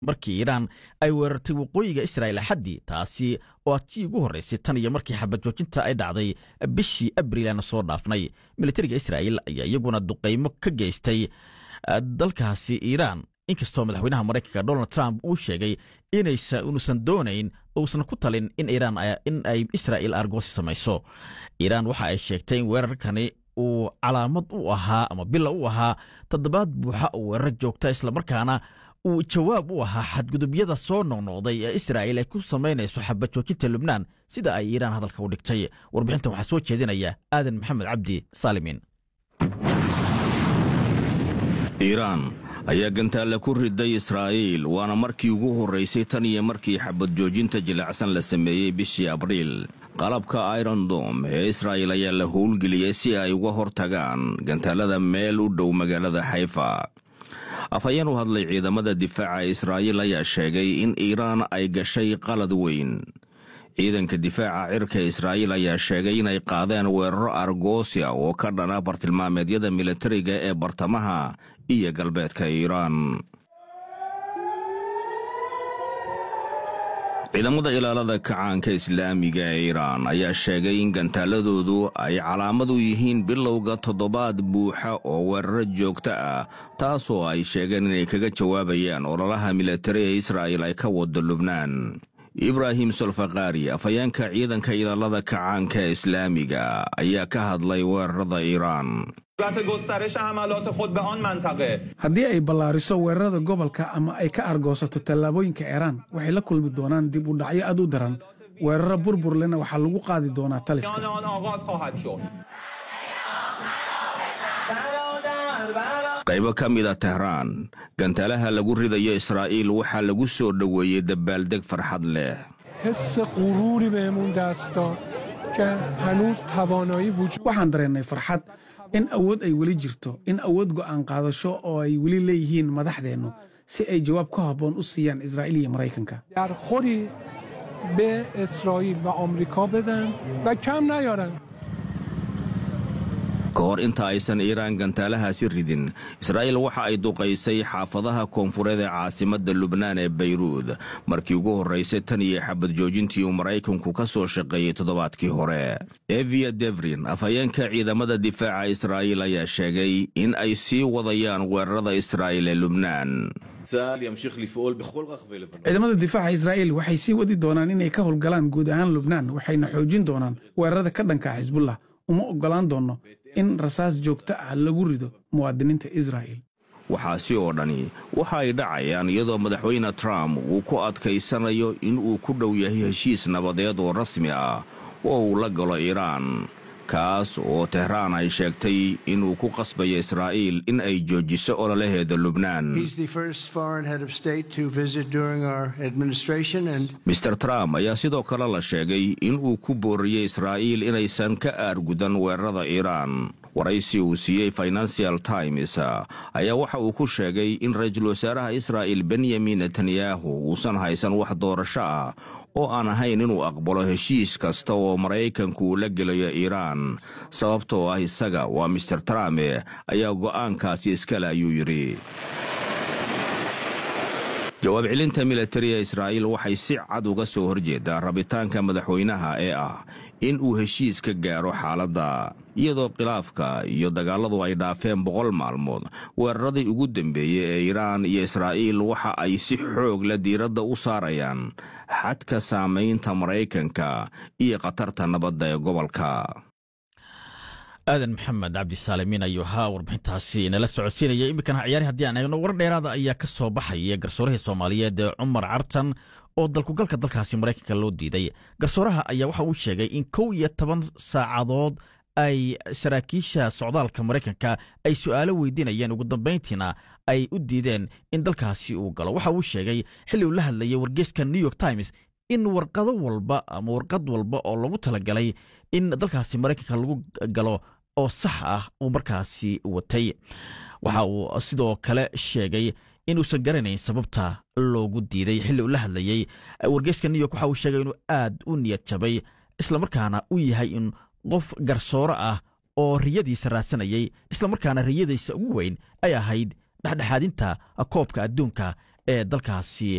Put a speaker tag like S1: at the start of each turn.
S1: markii iiraan ay weerartay waqooyiga israa'il axaddii taasi oo tii ugu horraysay tan iyo markii xabad joojinta ay dhacday bishii abriil aana soo dhaafnay militariga israa'il ayaa iyaguna duqaymo ka geystay dalkaasi iiraan inkastoo madaxweynaha maraykanka donald trump uu sheegay inuusan doonayn uusan ku talin in iiraan in ay israa'il argoosi samayso iiraan waxa ay sheegtay in weerarkani uu calaamad u ahaa ama bila u ahaa toddobaad buuxa oo weerar joogta islamarkaana uu jawaab u ahaa xadgudubyada soo noqnoqday ee israa'il ay ku samaynayso xabad joojinta lubnaan sida ay iiraan hadalka u dhigtay warbixintan waxaa soo jeedinaya aadan maxamed cabdi saalimin
S2: iiraan ayaa gantaalla ku riday israa'iil waana markii ugu horraysay tan iyo markii xabad joojinta jilicsan la sameeyey bishii abriil qalabka irondom ee israa'il ayaa la howlgeliyey si ay uga hor tagaan gantaallada meel u dhow magaalada xayfa afhayeen u hadlay ciidamada difaaca israa'iil ayaa sheegay in iiraan ay gashay qalad weyn ciidanka difaaca cirka israa'iil ayaa sheegay inay qaadeen weeraro argoosia oo ka dhana bartilmaameedyada militariga ee bartamaha iyo galbeedka iiraan ciidamada ilaalada kacaanka islaamiga ee iiraan ayaa sheegay in gantaaladoodu ay calaamad u yihiin bilowga toddobaad buuxa oo weeraro joogto ah taasoo ay sheegeen inay kaga jawaabayaan ololaha militari ee israa'il ay ka wado lubnaan ibraahim solfakaari afhayeenka ciidanka ilaalada kacaanka islaamiga ayaa ka hadlay weerarada iiraan
S3: haddii ay ballaariso weerarada gobolka ama ay ka argoosato tallaabooyinka iiraan waxay la kulmi doonaan dib u dhacyo aad u daran weeraro burburlena waxaa lagu qaadi doonaa taliska
S2: qaybo ka mida tehraan gantaalaha lagu ridayo israa'iil waxaa lagu soo dhoweeyey dabaaldeg farxad leh
S3: waxaan dareennay farxad in awood ay weli jirto in awood go'aan qaadasho oo ay weli leeyihiin madaxdeennu si ay jawaab ka habboon u siiyaan israa'iil iyo maraykanka
S2: ka hor inta aysan iiraan gantaalahaasi ridin israa'iil waxa ay duqaysay xaafadaha koonfureed ee caasimadda lubnaan ee bayruud markii ugu horraysay tan iyo xabad joojintii uu maraykanku ka soo shaqeeyey toddobaadkii hore evia devrin afhayeenka ciidamada difaaca israa'iil ayaa sheegay in ay sii wadayaan weerarada israa'iil ee lubnaan
S3: ciidamada difaaca israa'iil waxay sii wadi doonaan inay ka howlgalaan guud ahaan lubnaan waxayna xoojin doonaan weerarada ka dhanka xisbullah uma oggolaan doonno in rasaas joogto ah lagu rido muwaadiniinta israa'iil
S2: waxaasi oo dhani waxa ay dhacayaan iyadoo madaxweyne trump uu ku adkaysanayo in uu ku dhow yahay heshiis nabadeed oo rasmi ah oo uu la galo iiraan kaas oo tehraan ay sheegtay inuu ku qasbayo israa'iil in ay joojiso ololaheeda lubnaan mister trump ayaa sidoo kale la sheegay in uu ku booriyey israa'iil inaysan ka aargudan weerarada iiraan waraysi uu siiyey financial times ayaa waxa uu ku sheegay in ra-iisul wasaaraha israa'il benyamin netanyahu uusan haysan wax doorasho ah oo aan ahayn inuu aqbalo heshiis kasta oo maraykanku uu la gelayo iiraan sababtoo ah isaga waa mister trump ayaa go'aankaasi iskale ayuu yidhi jawaab celinta militariga israa'iil waxay si cad uga soo horjeedaa rabitaanka madaxweynaha ee ah in uu heshiis ka gaaro xaaladda iyadoo khilaafka iyo dagaalladu ay dhaafeen boqol maalmood weeraradii ugu dambeeyey ee iiraan iyo israa'iil waxa ay si xoog la diiradda u saarayaan xadka saamaynta maraykanka iyo khatarta nabadda ee gobolka
S1: aadan maxamed cabdisaalimiin ayuu ahaa warbixintaasi nala socodsiinaya iminkana ciyaari haddii aan eegno warar dheeraada ayaa ka soo baxaya garsoorihii soomaaliyeed ee cumar cartan oo dalkugalka dalkaasi maraykanka loo diiday garsooraha ayaa waxa uu sheegay in kow iyo toban saacadood ay saraakiisha socdaalka maraykanka ay su'aalo weydiinayeen ugu dambayntiina ay u diideen in dalkaasi uu galo waxa uu sheegay xilli uu la hadlayay wargeyska new york times in warqado walba ama warqad walba oo lagu talagalay in dalkaasi maraykanka lagu galo oo sax ah uu markaasi watay waxa uu sidoo kale sheegay inuusan garanayn sababta loogu diiday xilli uu la hadlayey wargeyska new york waxa uu sheegay inuu aad u niyad jabay islamarkaana u yahay in qof garsooro ah oo riyadiisa raadsanayay islamarkaana riyadiisa ugu weyn ay ahayd dhexdhexaadinta koobka adduunka ee dalkaasi